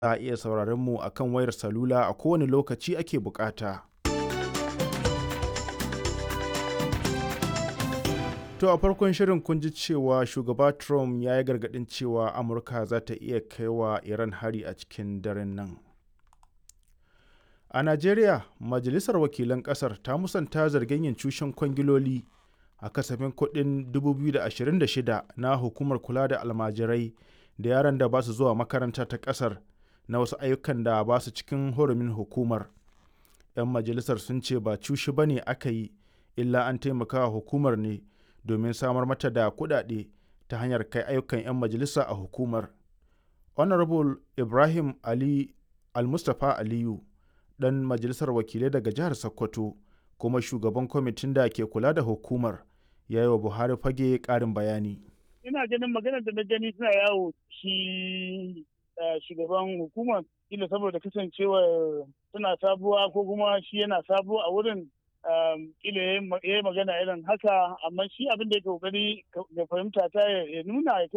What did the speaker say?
Za a iya sauraron mu a kan wayar salula a kowane lokaci ake bukata. To a farkon shirin kun ji cewa shugaba Trump ya yi gargaɗin cewa Amurka za ta iya kai wa Iran hari a cikin daren nan. A Najeriya, Majalisar Wakilan ƙasar ta musanta zargin yin cushen kwangiloli a kasafin kuɗin 2026 na Hukumar Kula da Almajirai da yaran da ba su zuwa makaranta ta ƙasar na wasu ayyukan da ba su cikin hurumin hukumar. 'Yan majalisar sun ce ba cushi ba ne aka yi, illa an taimaka wa hukumar ne domin samar mata da kuɗaɗe ta hanyar kai ayyukan 'yan majalisa a hukumar. Honorable Ibrahim Ali Almustapha Aliyu, ɗan majalisar wakilai daga jihar Sokoto, kuma shugaban kwamitin da ke kula da hukumar, ya yi wa Buhari fage ƙarin bayani. Ina ganin maganar da na gani suna yawo shi shugaban hukumar ila saboda kasancewar suna sabuwa ko kuma shi yana sabuwa a wurin kila ya yi magana irin haka amma shi abin da ya kokari ya fahimta ta ya nuna